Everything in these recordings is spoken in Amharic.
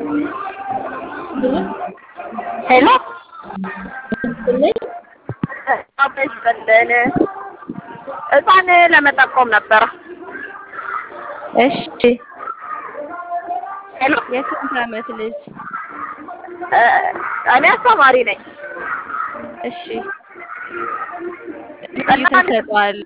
ሄሎ ይስጥልን ህፃን ለመጠቆም ነበረ። እሺ ሄሎ የስንት ዓመት ልጅ? እ እኔ አስተማሪ ነኝ። እሺ ልዩ ተሰጥኦ አለ?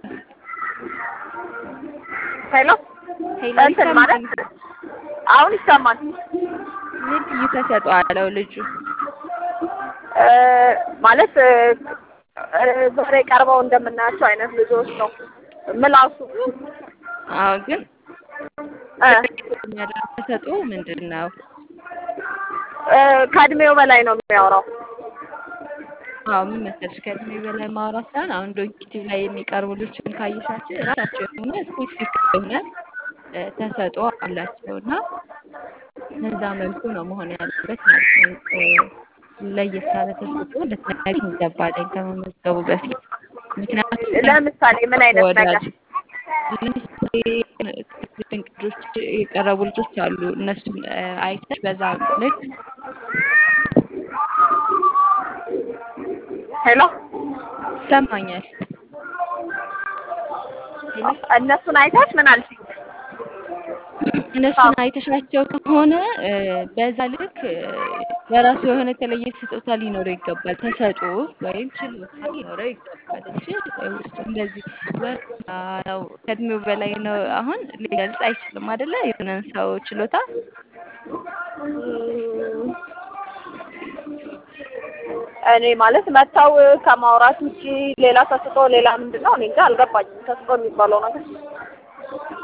ሄሎ ሄሎ እንትን ማለት ይሰማል? አሁን ይሰማል። ምን ልዩ ተሰጥኦ አለው ልጁ? እ ማለት እ ዛሬ ቀርበው እንደምናያቸው አይነት ልጆች ነው ምላሱ አዎ ግን እ የሚያደርግ ተሰጥኦ ምንድን ነው? እ ከእድሜው በላይ ነው የሚያወራው። አዎ ምን መሰለሽ ከእድሜ በላይ ማውራት ሳይሆን አሁን ዶንኪቲቭ ላይ የሚቀርቡ ልጆችን ካየሻቸው የራሳቸው የሆነ ስፔሲፊክ የሆነ እ ተሰጥኦ አላቸው እና በዛ መልኩ ነው መሆን ያለበት ማለት ነው። እ ለየት ያለ ተሰጥኦ ልትነግሪኝ ይገባለኝ ከመመዝገቡ በፊት ምክንያቱም ለምሳሌ ምን አይነት ነገር ተወዳጅ ለምሳሌ ድንቅ ልጆች የቀረቡ ልጆች አሉ። እነሱን እ አይተሽ በዛ ልክ ሄሎ ይሰማኛል። ሄሎ እነሱን አይተሽ ምን አልሽኝ? እነሱን አይተሻቸው ከሆነ እ በዛ ልክ እ የራሱ የሆነ የተለየ ስጦታ ሊኖረው ይገባል። ተሰጥኦ ወይም ችሎታ ሊኖረው ይገባል እንጂ ውስጡ እንደዚህ ወርዳ ነው ከእድሜው በላይ ነው አሁን ሊገልጽ አይችልም አይደለ? የሆነን ሰው ችሎታ እም፣ እኔ ማለት መተው ከማውራት ውጪ ሌላ ተስጦ ሌላ ምንድን ነው? እኔ እንጃ አልገባኝም። ተስጦ የሚባለው ነገር